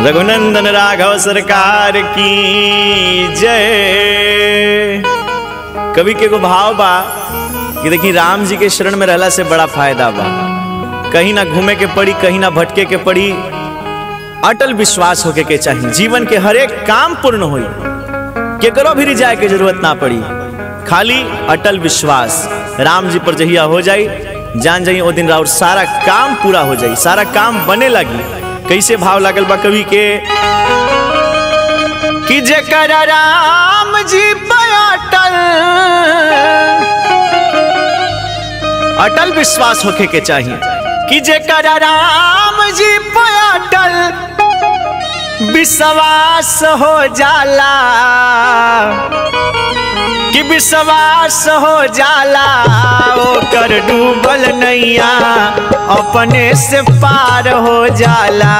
रघुनंदन राघव सरकार की जय कवि के एगो भाव बा कि देखी राम जी के शरण में रहला से बड़ा फायदा बा कहीं ना घूमे के पड़ी कहीं ना भटके के पड़ी अटल विश्वास होके के चाहिए जीवन के हर एक काम पूर्ण होई केकरो भी जाए के जरूरत ना पड़ी खाली अटल विश्वास राम जी पर जहिया हो जाई जान जाई ओ दिन राउर सारा काम पूरा हो जाई सारा काम बने लगी कैसे भाव लागल बा कवि के कि जेकर राम जी पे अटल अटल विश्वास होके के चाहिए कि जेकर राम जी पे अटल विश्वास हो जाला कि विश्वास हो जाला ओकर डूबल नैया अपने से पार हो जाला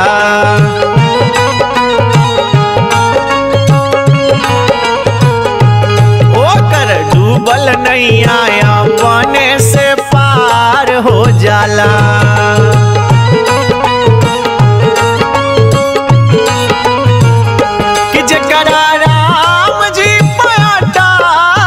ओकर डूबल नैया अपने से पार हो जाला कि जकरा राम जी पयाटाल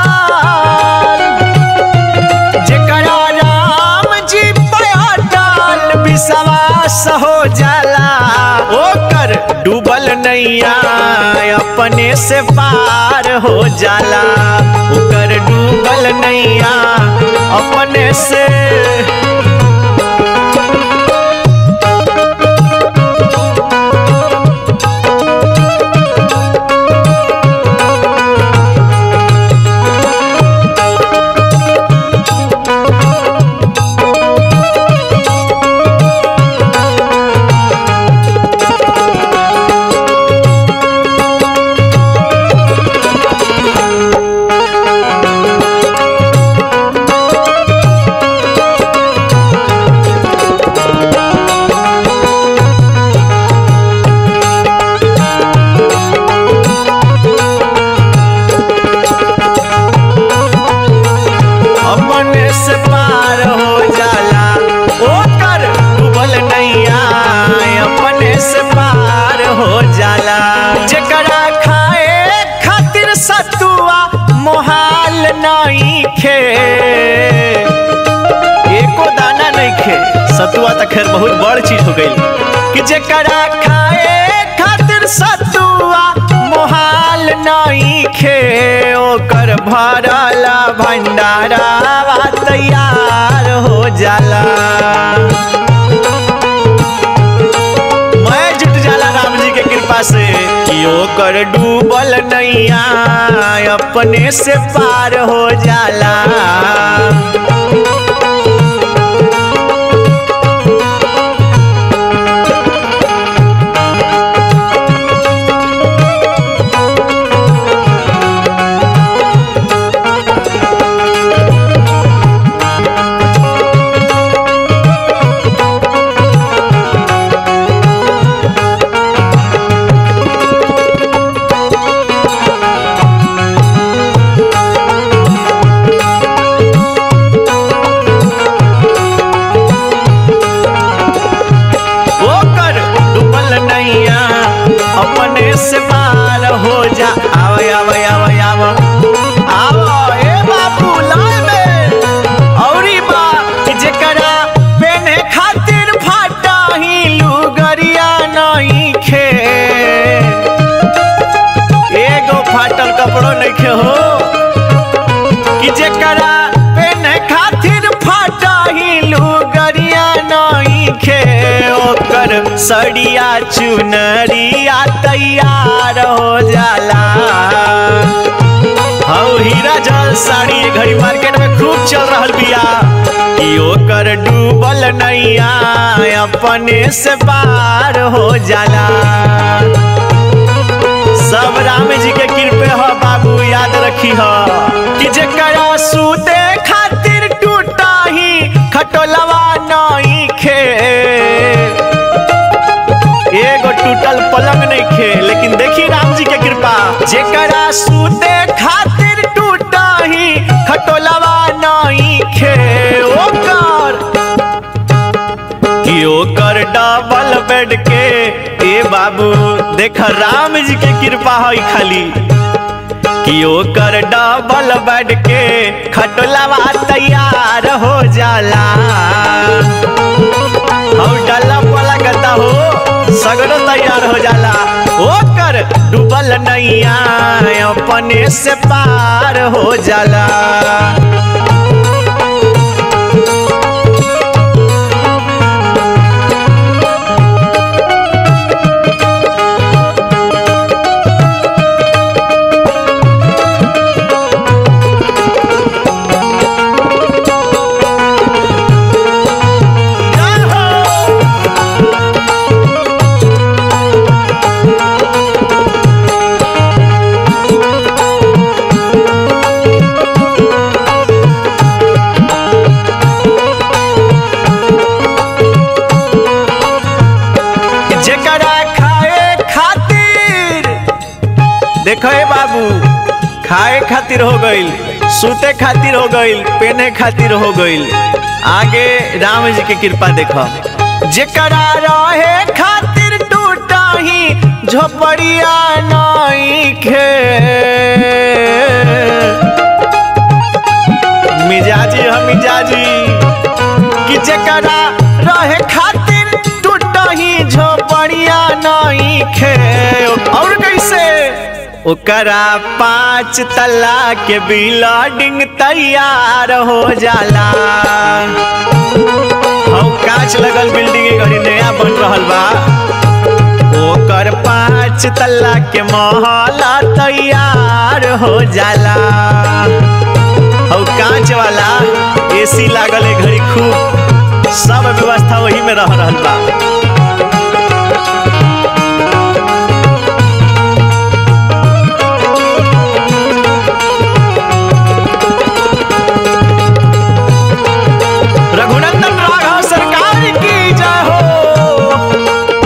जकरा राम जी पयाटाल विश्वास हो जाला ओकर डूबल नैया अपने से पार हो जाला ओकर डूबल नैया अपने से अपने से पार हो जाला ओकर डूबल नैया अपने से पार हो जाला जेकरा खाए खातिर सतुआ मोहाल नहीं खे एको दाना नहीं खे सतुआ तो खैर बहुत बड़ चीज हो गई कि जेकरा खाए खातिर सतुआ मोहाल नहीं खे ओकर भरला भंडारा तैयार हो जाला मैं जुट जाला राम जी के कृपा से कि ओकर डूबल नैया अपने से पार हो जाला ओकर डूबल नैया अपने से पार हो जा आव आव आव आव आव ए बाबू लाल में औरी बा कि जेकरा पेने खातिर फाटा ही लुगरिया नहीं खे एगो फाटल कपड़ो नहीं खे हो कि जेकरा पेने खातिर फाटा ही लुगरिया नहीं खे ओकर सड़िया चुनरिया तैयार हो जाला हौ हीरा जल साड़ी ए घड़ी मार्केट में खूब चल रहल बिया कि ओकर डूबल नैया अपने से पार हो जाला सब राम जी के कृपे ह बाबू याद रखी ह कि जेकरा सूते खातिर टूटा ही खटोलवा नहीं खे एगो टूटल पलंग नहीं खे लेकिन देखी राम जी के कृपा जेकरा सूते खातिर टूटा ही खटोलवा नहीं खे ओकर कि ओकर डबल बेड के ए बाबू देख राम जी के कृपा है खाली कि ओकर डबल बेड के खटोलावा तैयार हो जाला और डल्ला वाला कहता हो सगरो तैयार हो जाला ओकर डूबल नैया अपने से पार हो जाला जय हो जेकरा खाए खातिर देखो ए बाबू खाए खातिर हो गईल सूते खातिर हो गईल पहने खातिर हो गईल आगे राम जी के कृपा देखो जेकरा रहे खातिर टूटा ही झोपड़िया नहीं खे मिजाजी हम मिजाजी कि जेकरा रहे खातिर टूटही झोपड़िया नहीं खे और कैसे ओकरा पांच तल्ला के बिल्डिंग तैयार हो जाला हम कांच लगल बिल्डिंग के घड़ी नया बन रहल बा ओकर पांच तल्ला के महला तैयार हो जाला और कांच वाला एसी लागल है घड़ी खूब सब व्यवस्था वही में रह रहल बा रघुनंदन राघव सरकार की जय हो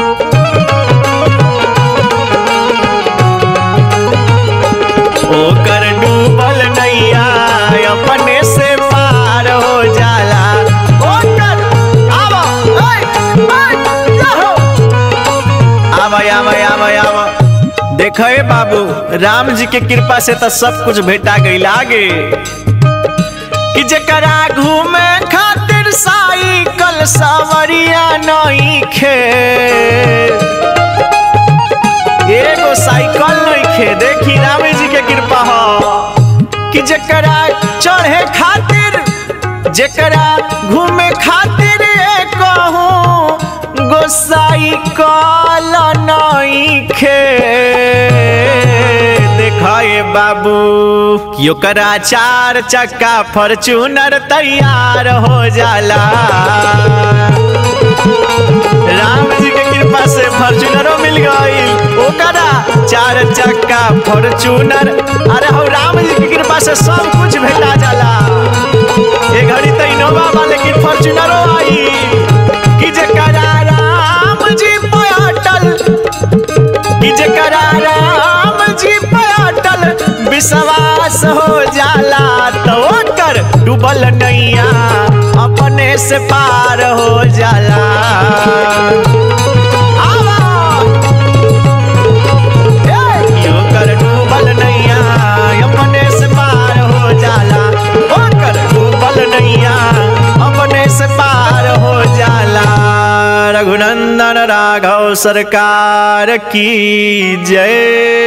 ओकर डूबल नैया अपने से पार हो जाला ओकर आवा ओए ओए जाहो आवा आवा आवा आवा देखो ए बाबू राम जी के कृपा से तो सब कुछ भेटा गईल आगे कि जकरा घूमे खातिर साइकिल सवरिया नहीं खे एगो साइकिल नहीं खे देखी राम जी के कृपा हो कि जकरा चढ़े खातिर जकरा घूमे खातिर कहूँ गो साइकिल नहीं खे देखाए बाबू कि ओकरा चार चक्का फॉर्चूनर तैयार हो जाला राम जी के कृपा से फॉर्चूनरो मिल गई ओकरा चार चक्का फॉर्चूनर अरे हो राम जी की कृपा से सब कुछ भेटा जाला ये घड़ी तो इनोवा बा लेकिन फॉर्चूनरो आई कि जकरा राम जी पे अटल कि जकरा राम जी पे अटल विश्वास हो जाला तो ओकर डूबल नैया अपने से पार हो जाला आवा। ए, कि ओकर डूबल नैया अपने से पार हो जाला ओकर डूबल नैया अपने से पार हो जाला रघुनंदन राघव सरकार की जय